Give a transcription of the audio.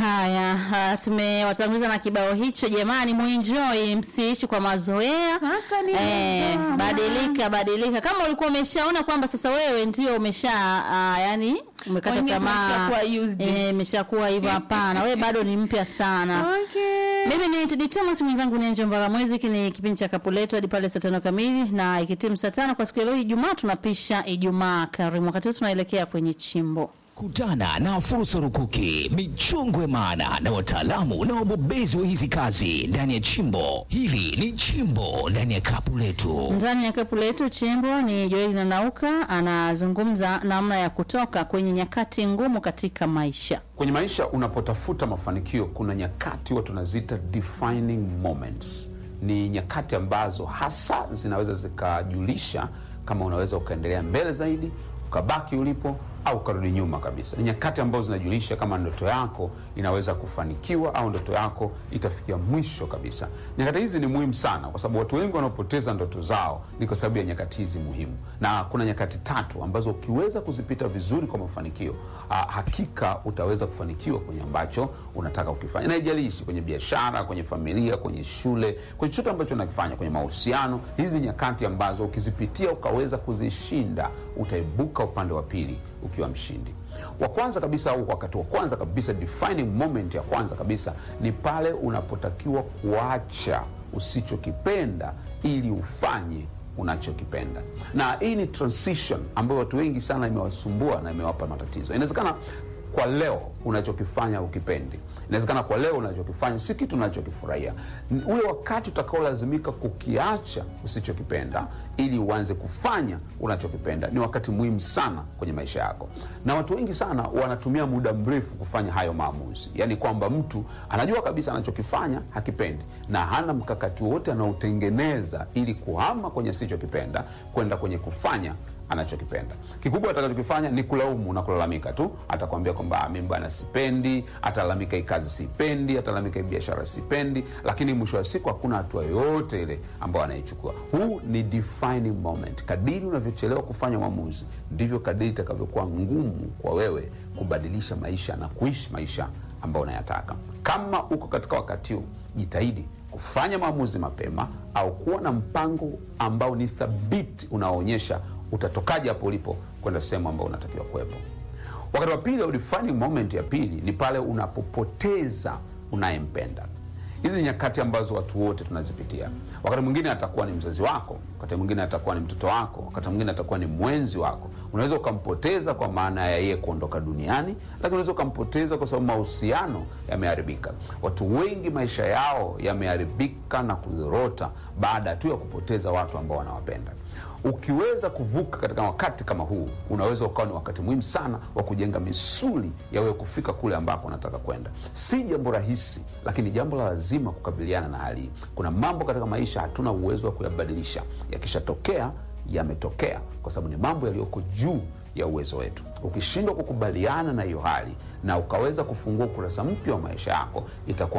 Haya, uh, tumewatanguliza na kibao hicho. Jamani, muenjoy, msiishi kwa mazoea. Haka ni Eh, mzama. badilika badilika. Kama ulikuwa umeshaona kwamba sasa wewe ndio umesha uh, yani umekata Wengine tamaa, zimeshakuwa used. eh, imeshakuwa hivyo, hapana, wewe bado ni mpya sana. Okay. Mimi ni Tedi Thomas, mwenzangu ni Angel Mbaramwezi. Hiki ni kipindi cha Kapuleto hadi pale saa tano kamili, na ikitimu saa tano kwa siku ya leo Ijumaa, tunapisha Ijumaa Karimu. Wakati huu tunaelekea kwenye chimbo Kutana na fursa rukuki, michongwe maana na wataalamu na wabobezi wa hizi kazi ndani ya chimbo hili. Ni chimbo ndani ya kapu letu. ndani ya kapu letu. Chimbo ni Joeli na Nauka anazungumza namna ya kutoka kwenye nyakati ngumu katika maisha. Kwenye maisha unapotafuta mafanikio, kuna nyakati huwa tunaziita defining moments. Ni nyakati ambazo hasa zinaweza zikajulisha kama unaweza ukaendelea mbele zaidi, ukabaki ulipo au ukarudi nyuma kabisa. Ni nyakati ambazo zinajulisha kama ndoto yako inaweza kufanikiwa au ndoto yako itafikia mwisho kabisa. Nyakati hizi ni muhimu sana, kwa sababu watu wengi wanaopoteza ndoto zao ni kwa sababu ya nyakati hizi muhimu, na kuna nyakati tatu ambazo ukiweza kuzipita vizuri kwa mafanikio, ah, hakika utaweza kufanikiwa kwenye ambacho unataka ukifanya, na haijalishi kwenye biashara, kwenye familia, kwenye shule, kwenye chochote ambacho unakifanya, kwenye mahusiano. Hizi ni nyakati ambazo ukizipitia ukaweza kuzishinda, utaibuka upande wa pili ukiwa mshindi. Wa kwanza kabisa au wakati wa kwanza kabisa, defining moment ya kwanza kabisa ni pale unapotakiwa kuacha usichokipenda ili ufanye unachokipenda. Na hii ni transition ambayo watu wengi sana imewasumbua na imewapa matatizo. Inawezekana kwa leo unachokifanya ukipendi, inawezekana kwa leo unachokifanya si kitu unachokifurahia. N- Ule wakati utakaolazimika kukiacha usichokipenda ili uanze kufanya unachokipenda ni wakati muhimu sana kwenye maisha yako, na watu wengi sana wanatumia muda mrefu kufanya hayo maamuzi, yaani kwamba mtu anajua kabisa anachokifanya hakipendi na hana mkakati wowote anaotengeneza ili kuhama kwenye asichokipenda kwenda kwenye kufanya anachokipenda. Kikubwa atakachokifanya ni kulaumu na kulalamika tu. Atakwambia kwamba "Ah, mimi bwana sipendi, atalalamika hii kazi sipendi, atalalamika hii biashara sipendi, lakini mwisho wa siku hakuna hatua yoyote ile ambayo anaichukua. Huu ni defining moment. Kadiri unavyochelewa kufanya maamuzi, ndivyo kadiri itakavyokuwa ngumu kwa wewe kubadilisha maisha na kuishi maisha ambayo unayataka. Kama uko katika wakati huu, jitahidi kufanya maamuzi mapema au kuwa na mpango ambao ni thabiti unaoonyesha utatokaje hapo ulipo kwenda sehemu ambayo unatakiwa kuwepo. Wakati wa pili au defining moment ya pili ni pale unapopoteza unayempenda. Hizi ni nyakati ambazo watu wote tunazipitia. Wakati mwingine atakuwa ni mzazi wako, wakati mwingine atakuwa ni mtoto wako, wakati mwingine atakuwa ni mwenzi wako. Unaweza ukampoteza kwa maana ya yeye kuondoka duniani, lakini unaweza ukampoteza kwa sababu mahusiano yameharibika. Watu wengi maisha yao yameharibika na kudhorota baada tu ya kupoteza watu ambao wanawapenda. Ukiweza kuvuka katika wakati kama huu, unaweza ukawa ni wakati muhimu sana wa kujenga misuli ya wewe kufika kule ambako unataka kwenda. Si jambo rahisi, lakini jambo la lazima kukabiliana na hali hii. Kuna mambo katika maisha hatuna uwezo wa kuyabadilisha, yakishatokea yametokea, kwa sababu ni mambo yaliyoko juu ya uwezo wetu. Ukishindwa kukubaliana na hiyo hali na ukaweza kufungua ukurasa mpya wa maisha yako, itakuwa